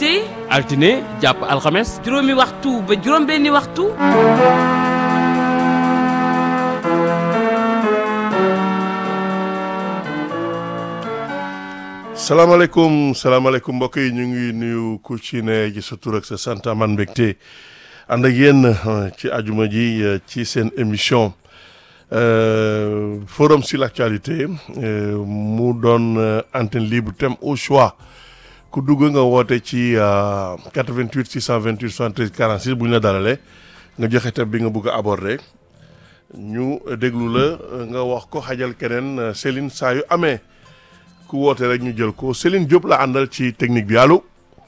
altine altine jàpp alxames juróomi waxtu ba juróom benni waxtu salaamaaleykum salaamaaleykum mbokk yi ñu ngi nuyu ku ci ne ci sa tur ak sa sant man mbégte ànd ak yéen ci ajuma ji ci seen émission forum sur l'actualité mu doon antenne libre thème au choix ku dugg nga woote ci 88 628 73 46 bu ñu la dalalee nga joxe thème bi nga bëgg a aborder ñu déglu la nga wax ko xajal keneen Céline saa yu amee. ku woote rek ñu jël ko Céline Diop la àndal ci technique bi allo.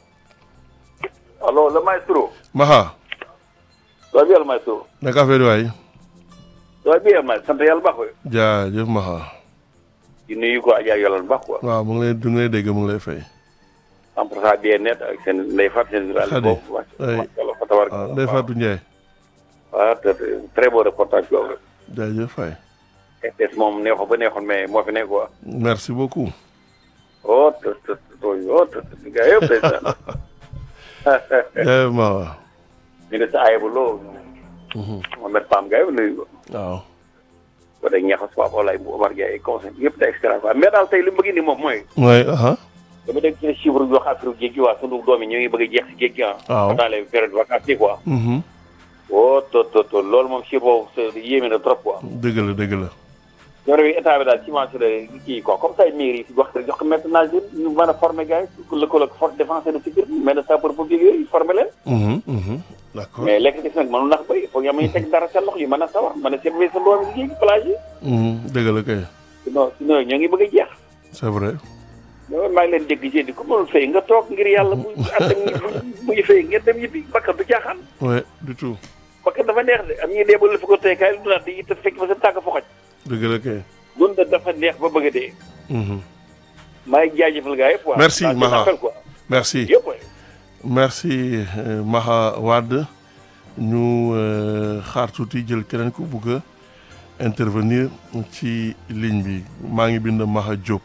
allo le maestro. Maha. ça va bien le maestro. naka affaire waay. ça va bien ma sant yàlla baax waay. jaajëf Maha. di nuyu ko Adja yàlla baax quoi. waaw mu ngi lay du ngi lay dégg mu ngi lay fay. en tout cas bien net ak seen ndey Fatou seen général. Khady boobu oui fa tawar. waaw Ndeye Fatou Ndiaye. waaw très beau reportage boobu. jaajëf fay. RTS moom neexoon ba neexoon mais moo fi nekk quoi. merci beaucoup. oh te te te oh te te gars yëpp day saan. jaajëf Maha. ministre Ayibou Lo. Mohamed Pam gars yëpp nuyu ko. waaw. ba day ñaxas Pape Olaye bu Omar Gueye conseil yëpp day extra quoi mais daal tey li mu bëgg indi moom mooy. mooy aha dama dégg ci chiffre bi wax affaire géej gi waa sunu doom yi ñu ngi bëgg a jeex si géej gi ah. waaw dans les périodes vacances yi quoi. mhm oh to to to loolu moom chiffre boobu c'est yéeme na trop quoi. dëgg la dëgg la. jamono bi état bi daal subventionné kii quoi comme ça mairie yi fi wax jox ko maintenant ñu mën a former gars yi lëkkaloo ak force défense et de sécurité mais de sapeur pompier yooyu former leen. mhm mhm d'accord. mais lekk gis nag mënul nax bëri foog nga may teg dara sa loxo yi mën a sawar mën a servir sa doom yi ci plage yi. mhm dëgg la kay. sinon sinon ñoo ngi bëgg a jeex. c'est vrai. mais maa ngi leen dégg jéem ku mënul fay nga toog ngir yàlla bu ànd ak bu muy fay ngeen dem yibbi bakkan du caaxaan. ouais du tout. bakkan dafa neex de am ñuy dee ba la fi ko tey kaay lu naan di te fekk fa sa tàgg fa xoj. dëgg la kay. dund dafa neex ba bëgg a dee. mhm maa ngi jaajëfal gars yëpp. Merci, waaw Maha. appel quoi. merci. yëpp waay. merci euh, Maha Wade ñu euh, xaar tuuti jël keneen ku bugg a intervenir ci ligne bi maa ngi bind Maha Diop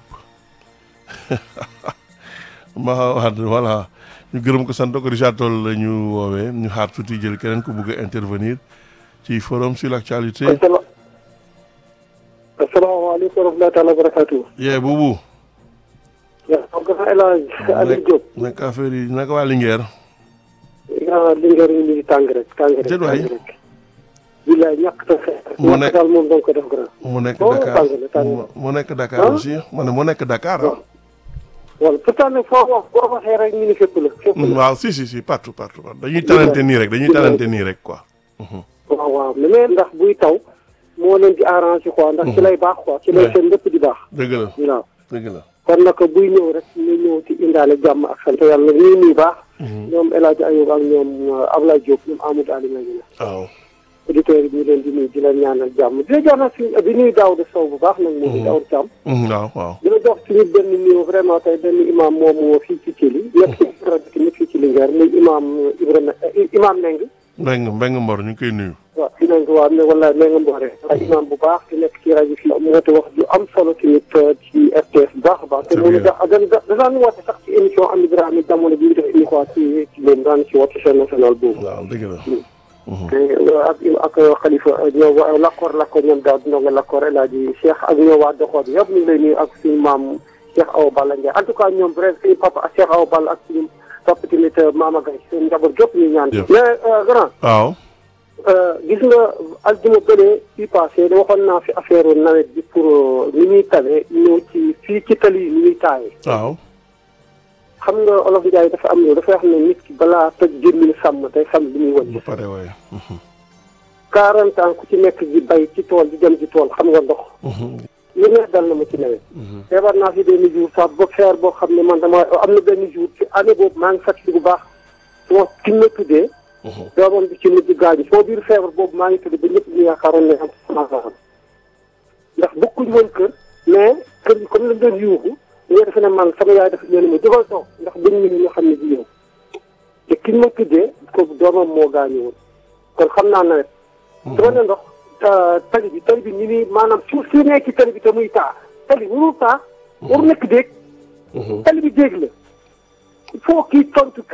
Maha Wade voilà ñu gërëm ko sant ko Richard Toll la ñu woowee ñu xaar tuuti jël keneen ku bugg a intervenir ci forum sur l'actualité asalaamaaleykum wa rahmatulah taala wa barakatuh. yee buubu yaa xam nga El Hadj Aliou Diop. naka affaire yi naka waa Linguère ah Linguère ñu ngi tàng rek tàng rek. Déet waay. tàng rek. bilaay ñàkk ta xeex. Mu ñàkk nekk- daal moom da nga ko def grand. mu nekk Oh, Dakar tàng na, tàng na. mu- mu nekk Dakar Ah. aussi ma ne mu nekk Dakar ah. wala pourtant nag foo wax boo waxee rek ñu ni fépp la. fépp la waaw si si si partout partout partout. dañuy talante nii rek dañuy talante nii rek quoi. waaw waaw mais ndax buy taw moo leen di arrangé quoi ndax ci lay baax quoi ci lay Ouais. seen lépp di baax. dëgg la waaw dëgg la. kon nag buy ñëw rek ñu ñëw ci indaale jàmm ak sant yàlla nag ñuy nuyu baax. ñoom El Hadj Ayoub ak ñoom euh, Ablaye Diop ñoom Amadou Alioune ñu ne. waaw. auditeurs yi ñu leen di nuyu di leen ñaanal jàmm di la jox nag suñu di nuyu Daouda Sow bu baax nag moom di Daouda Thiam Mm, waaw waaw. di la jox suñu benn nuyu vraiment tey benn imam moomu fii ci Thiel nekk ci rajo nekk fii ci Linguère muy imam Ibrahima imam Meng Mbeng Mbeng Mbor ñu ngi koy nuyu. waaw fi nañ ko waa ne wala Meng Mbore waaye imam bu baax di nekk ci rajo fii moo te wax ju am solo tamit ci RTS bu baax a baax te Très moom bien. da da da daan woote sax ci émission am Ibrahima jamono bi ñu def émission ci ci moom daan ci woote chaîne nationale boobu waaw dëgg la. te ak ak xalifa ñoo waa lakkoor lakkoor ñoom daal dina nga lakkoor El Hadji Cheikh ak ñoo waa doxoo bi yëpp ñu ngi lay nuyu ak suñu maam Cheikh Awa Balla Ndiaye en tout cas ñoom bref suñu papa ak Cheikh Awa Balla ak suñu papa tamit Mama Gaye seen njaboot gépp ñu ñaan Jëf. mais euh, grand waaw. euh, gis nga aljuma bële fii passé da waxoon naa fi affaire nawet bi pour euh, ni ñuy tawee ñëw ci fii ci tali yi ni ñuy taawee waaw. xam nga olof Ndiaye dafa am loolu dafay wax ne nit ki balaa toj gémmiñ sàmm day xam li muy wëcc ba pare waaye. 40 ans ku ci nekk di bay ci tool di dem ci tool xam nga ndox lu ne dal na ma ci nawet feebar naa fi benn jour sax ba feer boo xam ne man dama am na benn jour ci année boobu maa ngi fàttali bu baax suma ki ma tuddee doomam bi ci mujj gaañu soo biir feebar boobu maa ngi tudd ba ñëpp ñu yaakaaroon ne am sama ndax bokkuñ woon kër mais kër gi comme lañ doon yuuxu ñoo defe ne man sama yaay dafa leen ma jógal toog ndax buñ ñu ñu xam ne di yow te ki ma tuddee kooku doomam moo gaañu woon kon xam naa nawet dama ne ndox ta- tali bi tali bi ñu ni maanaam suuf si nekk ci tali bi te muy taa tali warul taa waru nekk déeg tali bi déeg la il faut kii tontu